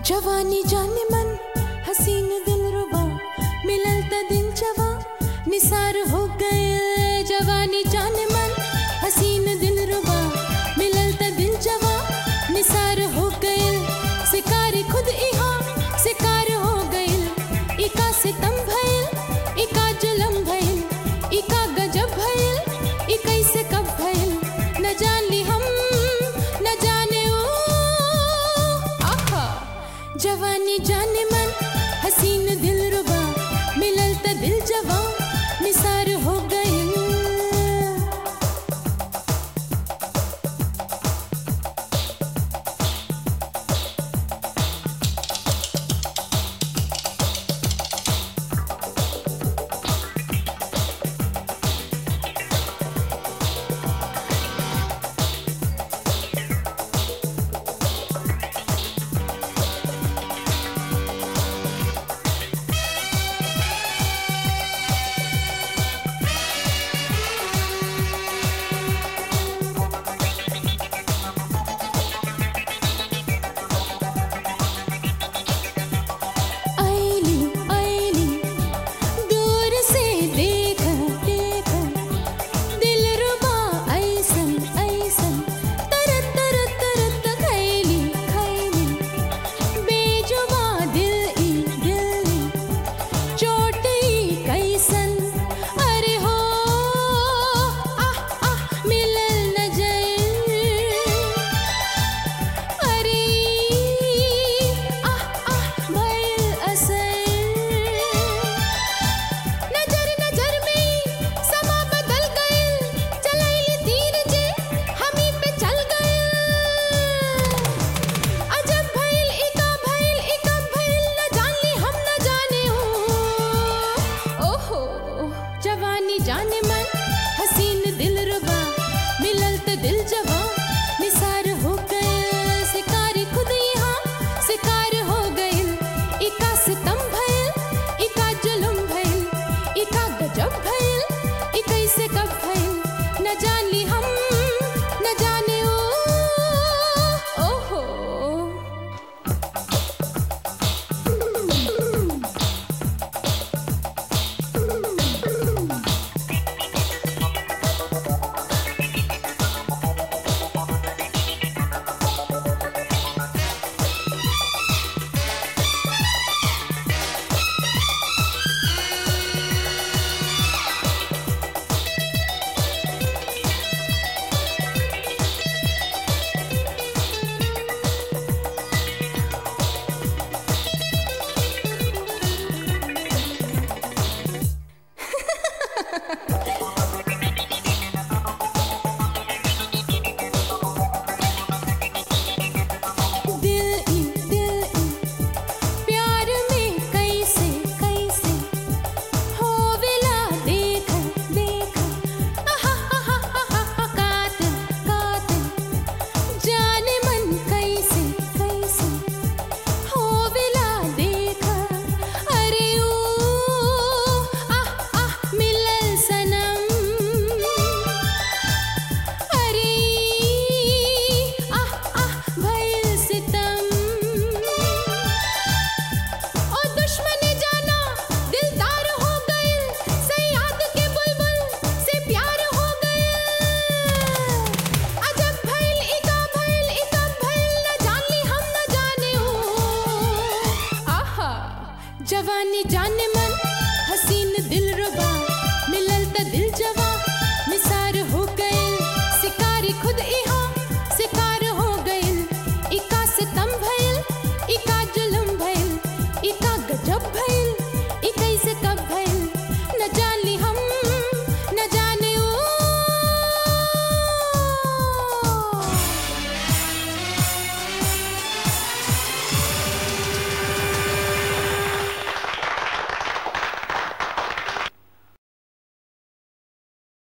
जवानी जाने मन हसीन दिल रुबा मिलल त दिल जवा निसार हो गए जवानी जाने मन हसीन दिल रुबा मिलल त दिल जवा निसार हो गए शिकार खुद इहा शिकार हो गइल इका सितम भइल इका जुलम भइल इका गजब भइल ई कैसे कब भइल न जानी हम न जाने ओ आहा जवानी जाने मन हसीन दिल रुबा मिलल त दिल जवा